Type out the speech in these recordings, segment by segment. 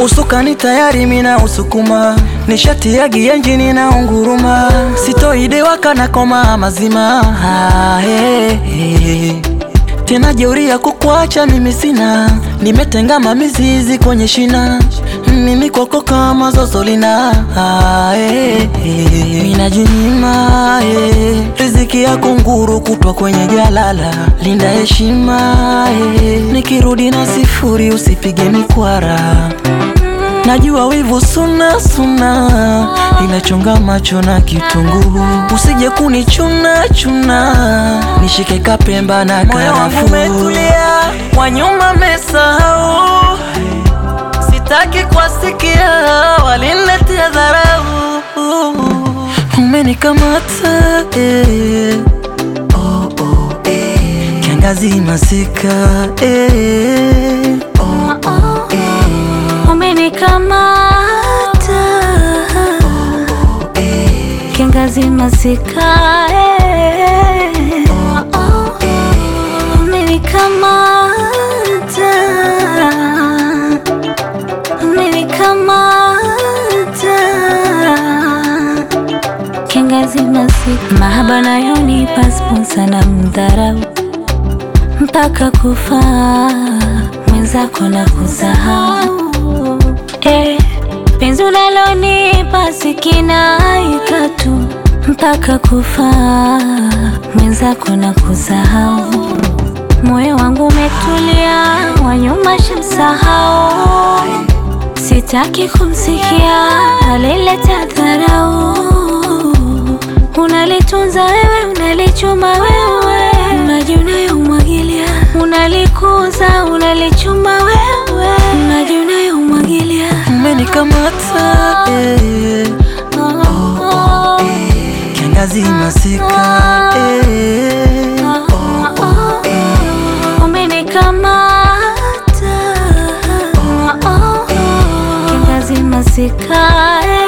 Usukani tayari mina usukuma, nishati ya gienjini na unguruma, sitoidewa kana koma mazima ah, hey, hey. Tena jeuri ya kukuacha mimi sina, nimetengama mizizi kwenye shina, mimi kwako kama zozolina ah, hey, hey. Minajinyima hey. Riziki ya kunguru kutwa kwenye jalala, linda heshima hey. Nikirudi na sifuri usipige mikwara Najua wivu suna suna, inachonga macho na kitunguu, usije kunichuna chuna, nishike kapemba na Moyo wangu karafuu. umetulia, wa nyuma mesahau, sitaki kuwasikia waliniletea dharau. Umenikamata eh. oh, oh, eh. Kiangazi masika eh. oh, oh, eh. Umenikamata kiangazi masika eh. Umenikamata umenikamata kiangazi masika mahaba nayonipa sponsa na mdharau mpaka kufa mwenzako na kusahau eh, penzi unalonipa sikinaika tu mpaka kufa mwenzako na kusahau moyo wangu umetulia wanyuma shamsahau sitaki kumsikia alileta dharau unalitunza wewe unalichuma wewe maji unayomwagilia unalikuza unalichuma wewe maji unayomwagilia Umenikamata eh. Kiangazi masika eh. umenikamata kiangazi masika eh.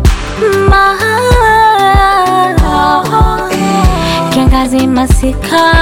Ma- kiangazi masika